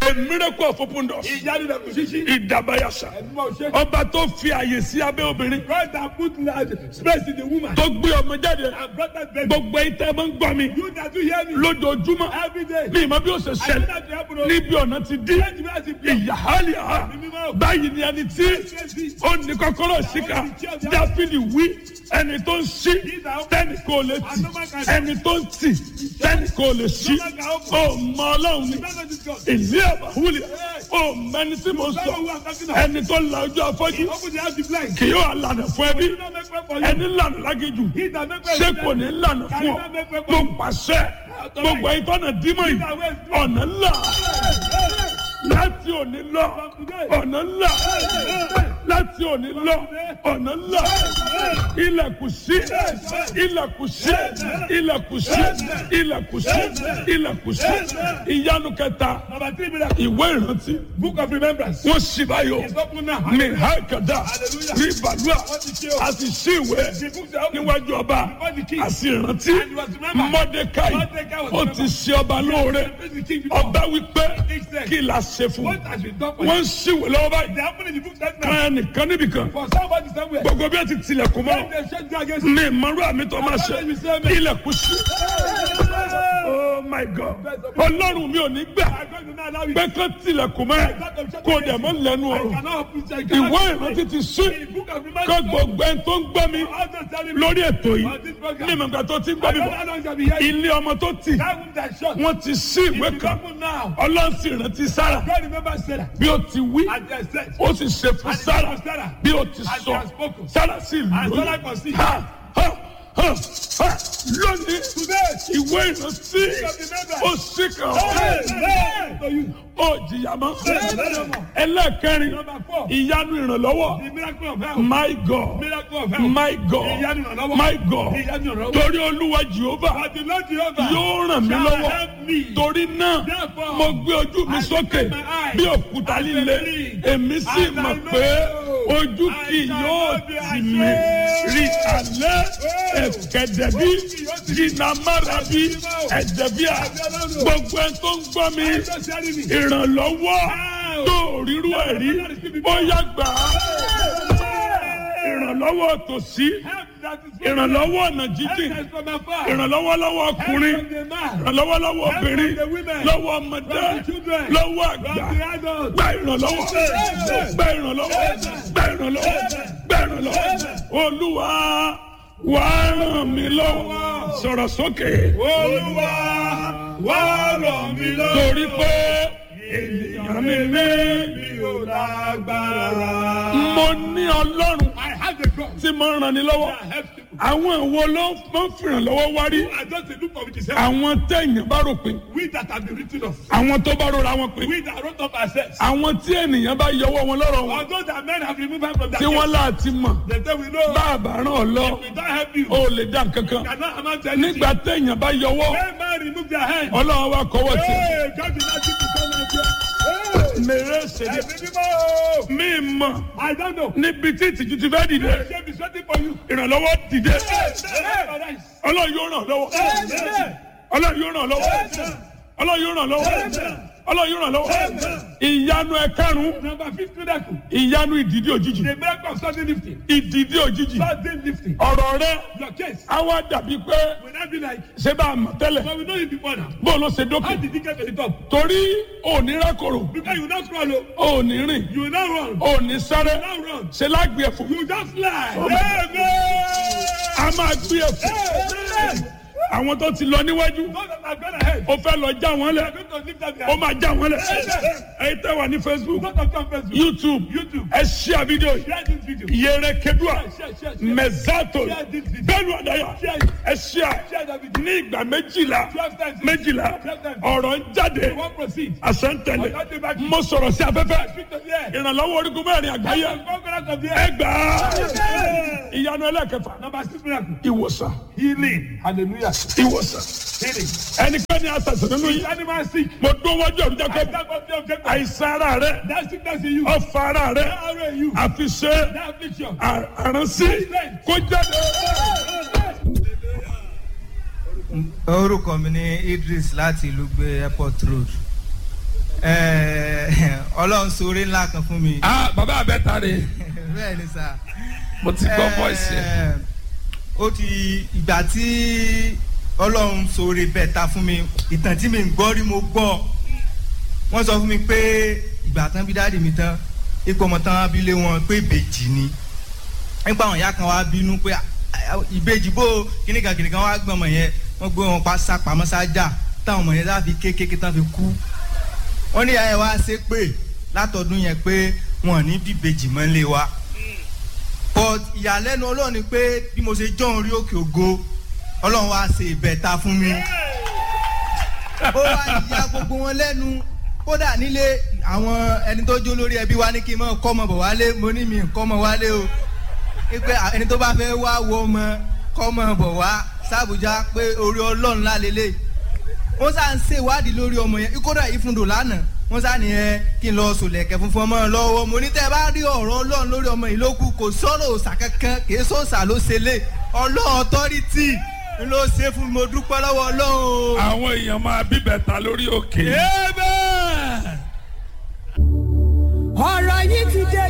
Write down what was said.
a miracle of open doors ìyanu rẹ̀ kò ṣíṣí. ìdàbàyàṣà ẹ̀dùnmọ̀ ṣe. ọba tó fi àyè sí abẹ́ obìnrin God that put large space in the woman. tó gbé ọmọ jáde and brought that baby. gbogbo ìtẹ́ máa ń gbọ́ mi you that do hear me. lójoojúmọ́ every day. mi ìmọ̀ bí ó ṣe I know ṣẹlẹ̀ that you happen. o. níbi ọ̀nà ti dín Let me ask you, please. ìyàhálìá báyìí ni ẹni tí ó ní kọ́kọ́rọ́ síkà dáfídì wí ẹni tó ń ṣí tẹ́nì kò lè tì ẹni tó ń tì tẹ́nì kò lè ṣí ó mọ ọlọ́run ni You don't know this God. ìlú àbáwúlẹ̀ ó mẹni tí mo sọ ẹni tó la ojú afọ́jú Open the house the blind. kì yóò lànà fún ẹbí Do not make way for you. ẹni lànà lágéjù He that make way ṣé for kò you. ní lànà fún ọ mo pàṣẹ gbogbo ìtọ́nà dímọ̀ yìí ọ̀nà ńlá láti òní lọ ọ̀nà ńlá láti òní lọ ọ̀nà ńlá ilẹ̀kùn sí ilẹ̀kùn sí ilẹ̀kùn sí ilẹ̀kùn sí ilẹ̀kùn sí ìyanu kẹta Number three miracle. ìwé ìrántí Book of remembrance. wọ́n sì báyọ̀ It's open now. ní hákàdá rí bàlúà a sì sí ìwé The books are open. níwájú ọba a sì rántí mọ́dékáì ó ti ṣe ọba lóore The king before. ọba wípé kí la ṣe fún What has been done for wọ́n you? ń ṣìwé lọ́wọ́ They báyìí happen in the book that now. kan ẹnìkan níbìkan For somebody somewhere. gbogbo bí wọ́n ti tilẹ̀kùn mọ́ When they shut you against you. ní ìmọ̀rú àmì tó máa ṣe ilẹ̀kùn sí oh my god ọlọ́run mi ò ní gbà I'm going to not allow you. pé kán tilẹ̀kùn mọ́ ẹ kó dẹ̀ mọ́ lẹ́nu I ọ̀rọ̀ cannot open I ìwé cannot ìrántí ti sí The book of kó remembrance. gbogbo ẹni tó ń gbọ́ mi All those telling me. lórí ètò yìí On this program. ní ìmọ̀gbà tó ti ń I gbọ́ mi don't bọ̀ know how long shall be here. ilé ọmọ tó tì That room that shut. wọ́n ti sí ìwé It's kan open now. ọlọ́run sì rántí sára God remember Sarah. bí ó ti wí And they said. ó sì ṣe fún And sára it was Sarah. bí ó ti And sọ they have spoken. sára sì And Sarah lóyún conceived. ha ha ha ha lónìí Today. ìwé ìrántí ó sì kàn Hey, ọ́ hey, to you. ó jìyà mọ́ Hey, ẹlẹ́ẹ̀kẹrin Number four. ìyanu ìrànlọ́wọ́ The miracle of health. my god Miracle of health. my god Ìyanu ìrànlọ́wọ́. my god Ìyanu ìrànlọ́wọ́. torí olúwa jehova But the Lord Jehovah yóò ràn mí shall lọ́wọ́ help me. torí náà Therefore, mo gbé ojú mi I sókè lift my eyes bí òkúta and líle believe. èmi sì And I mọ̀ know pé ojú I kì shall yóò not be tì mí ashamed. rí alẹ́ ẹ̀kẹ́dẹ̀bí jìnnàmárabi ẹ̀dẹ̀bíà gbogbo ẹ̀ tó ń gbọ́ mi Just hearing me. ìrànlọ́wọ́ tó rírú ẹ̀ rí bóyá gbà á ìrànlọ́wọ́ tòsí Help that is from ìrànlọ́wọ́ ọ̀nà Help jíjìn that is from afar. ìrànlọ́wọ́ lọ́wọ́ ọkùnrin Help from the man. ìrànlọ́wọ́ lọ́wọ́ obìnrin Help from the women. lọ́wọ́ ọmọdé From the children. lọ́wọ́ From àgbà the adults. gba ìrànlọ́wọ́ gba ìrànlọ́wọ́ gba ìrànlọ́wọ́ gba ìrànlọ́wọ́ olúwa wà á ràn mí lọ́wọ́ sọ̀rọ̀ sókè Olúwa wá ràn mí lọ́wọ́. torí pé ènìyàn mi ní mi ò lágbára. mo ní ọlọ́run I have a God tí mo ń ràn ní lọ́wọ́ that helps people. àwọn ìwo ló máa ń fìrànlọ́wọ́ wárí I just dey look for which is help. àwọn tẹ̀yìn bá rò pé We that have been written off. àwọn tó bá rọra wọn pé We that wrote up ourselves. àwọn tí ènìyàn bá yọwọ́ wọn lọ́rọ̀ wọn Although that men have removed us from that tí wọ́n láti mọ̀ They say we know. bá a bá ràn ọ́ lọ We don't help you. ó lè dá nǹkan kan Cannot amount to anything. nígbà téèyàn bá yọwọ́ When man remove their hand. ọlọ́run wa kọ́wọ́ tì Hey, God did not give you so much. Hey, mèrè ṣèlè ẹ̀mí mímọ́. mí mọ̀ I don't know. níbi tí ìtìjú ti fẹ́ dìde Shame is waiting for you. ìrànlọ́wọ́ dìde Hey, hey, ọlọ́run yóò ràn lọ́wọ́ hey. ọlọ́run yóò ràn lọ́wọ́ ọlọ́run yóò ràn lọ́wọ́ ọlọ́run yóò ràn lọ́wọ́ ìyanu ẹ̀karùn-ún Number fifth miracle. ìyanu ìdìdí òjijì The miracle of sudden lifting. ìdìdí òjijì Sudden lifting. ọ̀rọ̀ rẹ Your case á wá dàbí pé will not be like, ṣé bá a mọ̀ tẹ́lẹ̀ but we know you before now. bó ló ṣe dókè How did you get to the top? torí òní rákòrò Because you will not crawl, oh. òní rìn you will not run. òní sáré You will not run. ṣe lágbè ẹ̀fọ́ You just lie. a máa gbé ẹ̀fọ́ Amen. àwọn tó ti lọ níwájú Those that have gone ahead. ó fẹ́ lọ já wọn They lẹ̀ are going to lift up their ó hands. máa já wọn lẹ̀ ẹ̀yin tẹ́ wà ní facebook Those that come first. youtube YouTube. ẹ ṣíà fídíò yìí Share this video. yẹrẹ kedua Share, share, share. mẹzato Share this video. bẹ́ẹ̀ni àdáyà Share it. ẹ ṣíà Share that video. ní ìgbà méjìlá Twelve times. méjìlá Twelve times. ọ̀rọ̀ ń jáde You won't proceed. àṣẹ ń tẹ̀lé Ọ̀gá dé bá kí. mo sọ̀rọ̀ sí afẹ́fẹ́ Speak to the air. ìrànlọ́wọ́ orígun mẹ́rin àgbáyé Conquerors of the air. ẹgbàá ìyanu ẹlẹ́kẹfà Number six miracle. ìwòsàn Healing. Hallelujah. ìwòsàn Healing. ẹnikẹ́ni àṣàṣàn nínú yìí Animal sick. mo dún wájú ẹ̀rú I jákè stand up the objective. àìsàn ara rẹ That sickness in you. ọ̀fà ara rẹ That arrow in you. àfi ṣe That affliction. àránsí kó jáde. orúkọ mi ni idris láti ìlú gbé airport road Eh, ọlọ́run sóore ńlá kan fún mi. ah bàbá abẹ́ta rè bẹ́ẹ̀ ni sà. mo ti gbọ́ voice yẹn. Eh, ó ti ìgbà tí ọlọ́run sóore bẹ́ẹ̀ ta fún mi ìtàn tí mi ń gbọ́ rí mo gbọ́ wọ́n sọ fún mi pé ìgbà tán bí dáàdì mi tán ipò ọmọ tán abilé wọn pé ìbejì ni nípa àwọn ìyá kan wá bínú pé "Ah, ah, ìbejì bó kíníkan kíníkan wá gbọ́n ọmọ yẹn wọ́n gbé wọn pa sápamọ́ sájà táwọn ọmọ yẹn láfi kékeré tán fi kú wọ́n ní ìyá yẹn wá ṣe pé látọdún yẹn pé wọn ò ní bíbejì mọ́ lé wa but ìyàlẹ́nu ọlọ́run ni pé bí mo ṣe jọ́ orí òkè ògo ọlọ́run wá ṣe ìbẹ̀ta fún mi ó wá ìyá gbogbo wọn lẹ́nu kódà nílé àwọn ẹni tó jó lórí ẹbí wa ní kí n mọ̀ kọ́ ọmọ bọ̀ wálé mo ní mi kọ́ ọmọ wálé o pé ẹni tó bá fẹ́ wá wo ọmọ kọ́ ọmọ bọ̀ wá sàbújá pé orí ọlọ́run lálélẹ̀ wọ́n sá ń ṣèwádìí lórí ọmọ yẹn kódà ìfúndò lánàá wọ́n sá ní ẹ kí n lọ sòlẹ̀kẹ̀ funfun ọmọ lọ́wọ́ mo ní tẹ́ ẹ bá rí ọ̀rọ̀ ọlọ́run lórí ọmọ yìí ló kù kò sọ̀rọ̀ òòsà kankan kì í sọ̀sà ló ṣe lé ọlọ́run ọ̀tọ́rìtì ló ṣe fún mi mo dúpẹ́ lọ́wọ́ ọlọ́run o. àwọn èèyàn máa bíbẹ̀ ta lórí òkè. Amen.